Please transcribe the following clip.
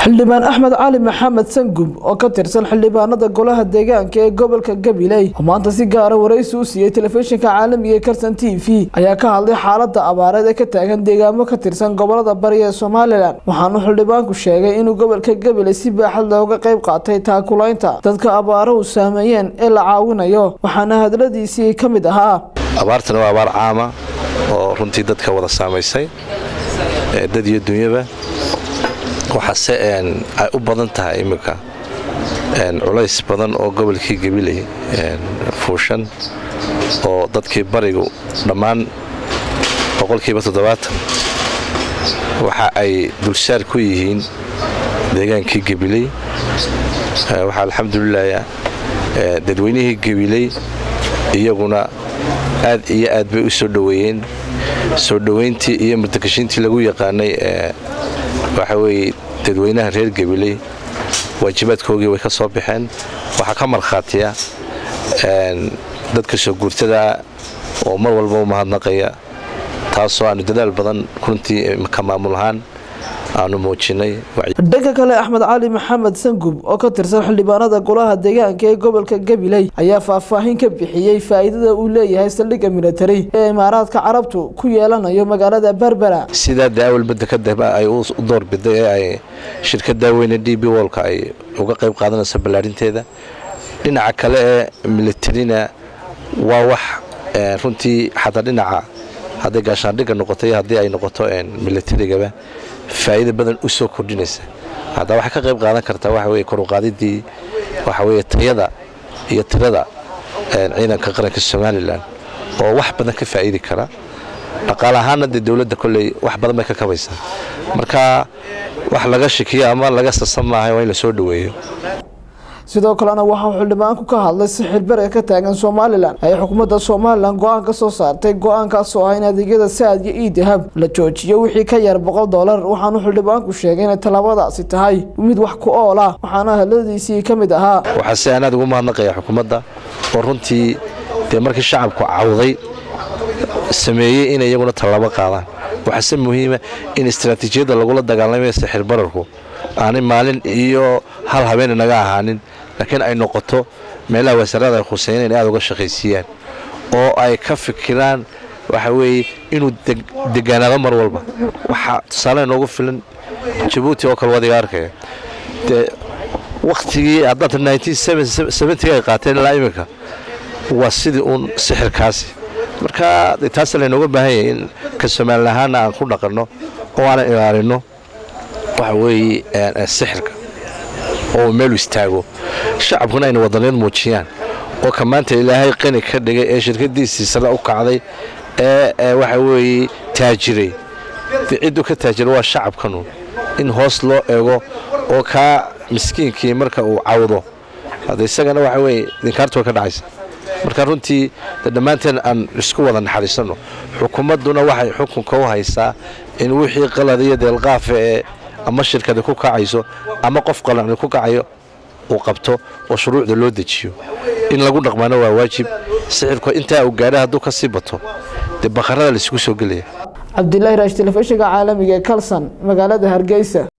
xildhibaan axmed cali maxamed sangub oo ka tirsan xildhibaanada golaha deegaanka ee gobolka gabiley oo maanta si gaara waraysi u siiyey telefishinka caalamiga ee karsan t v ayaa ka hadlay xaalada abaareed ee ka taagan deegaamo ka tirsan gobolada bari ee somalilan waxaanu xildhibaanku sheegay inuu gobolka gabiley si baaxad looga qayb qaatay taakulaynta dadka abaaruhu saameeyeen ee la caawinayo waxaana hadladiisii ka mid ahaa abaartana waa abaar caama oo runtii dadka wada saamaysay dad iyo dunyaba waxaase ay u badan tahay iminka culays badan oo gobolkii gabiley fuushan oo dadkii barigu dhammaan boqolkiiba toddobaatan waxa ay dulsaar ku yihiin deegaankii gabiley waxaa alxamdulilah dadweynihii gabiley iyaguna aad iyo aad bay u soo dhoweeyeen soo dhoweyntii iyo murtakashiintii lagu yaqaanay waxa weeye dadweynaha reer gabiley waajibaadkoogii way ka soo baxeen waxaa ka markhaatiya dadka soo guurtada oo mar walba u mahadnaqaya taasoo aanu dadaal badan runtii ka maamul ahaan aanu muujinay dhanka kale axmed cali maxamed sangub oo ka tirsan xildhibaanada golaha deegaanka ee gobolka gabiley ayaa faahfaahin ka bixiyey faa'iidada uu leeyahay saldhigga militari ee imaaraadka carabtu ku yeelanayo magaalada berbera sidaa daawalba dekada ay u doorbiday ee ay shirkada weyne d b wolka ay uga qayb qaadanayso ballaarinteeda dhinaca kale ee militarina waa wax runtii xataa dhinaca hadday gaashaandhigga noqoto iyo haddii ay noqoto militarigaba faa'iida badan u soo kordhinaysa haddaa waxay ka qayb qaadan kartaa waxa weye koruqaadidii waxa weye tayada iyo tirada ciidanka qaranka somalilan oo wax badan ka faa'iidi kara dhaqaale ahaanna dee dowladda kolley wax badan bay ka kabaysaa marka wax laga shikiyo ama laga sasan maaha waa in la soo dhoweeyo sidoo kalena waxauu xildhibaanku ka hadlay sixir beriga ka taagan somalilan ay xukuumadda somalilan go-aan ka soo saartay go-aankaasoo ah in adeegyada saad iyo ii dahab la joojiyo wixii ka yar boqol dolar waxaanu xildhibaanku sheegay inay tallaabadaasi tahay mid wax ku ool ah waxaana hadladiisii ka mid ahaa waxaase anaad ugu mahadnaqaya xukuumadda oo runtii dee markii shacabku cawday sameeyey inay iyaguna tallaabo qaadaan waxaase muhiima in istaraatiijiyadda lagula dagaalamaya sixir bararku aanay maalin iyo hal habeen naga ahaanin laakiin ay noqoto meelaha wasaarada ay khuseeyeen inay aad uga shaqaysiiyaan oo ay ka fikiraan waxa weeye inuu degaanaado mar walba waxaa tusaale noogu filan jabuuti oo kale wadiga arkaya dee wakhtigii haddaad ay qaateen ilaa iminka waa sidii uun sixirkaasi marka taas laynooga baahan yahay in ka somaalin ahaana aan ku dhaqanno oo aanan ilaalinno waxa weeye sixirka oo meelu istaago shacabkuna ayna wadaniyaed muujiyaan oo ka maanta ilaahay qani ka dhigay ee shirkadiisii sare u kacday ee waxa weeye taajiray dee cidduu ka taajira waa shacabkanu in hoos loo eego oo kaa miskiinkii marka uu cawdo hadda isagana waxa weeye dinkaartu way ka dhacaysa marka runtii de dhammaanteen aan isku wada naxariisanno xukuumadduna waxay xukunka u haysaa in wixii qalad iyo deelqaafa ee ama shirkadi ku kacayso ama qof qalanci ku kacayo uu qabto oo shuruucda loo dejiyo in lagu dhaqmaana waa waajib sixirku intaa uu gaadha hadduu ka sii bato dee bakharada laisugu soo gelaya cabdilaahi raash telefishinka caalamiga ee kalson magaalada hargeysa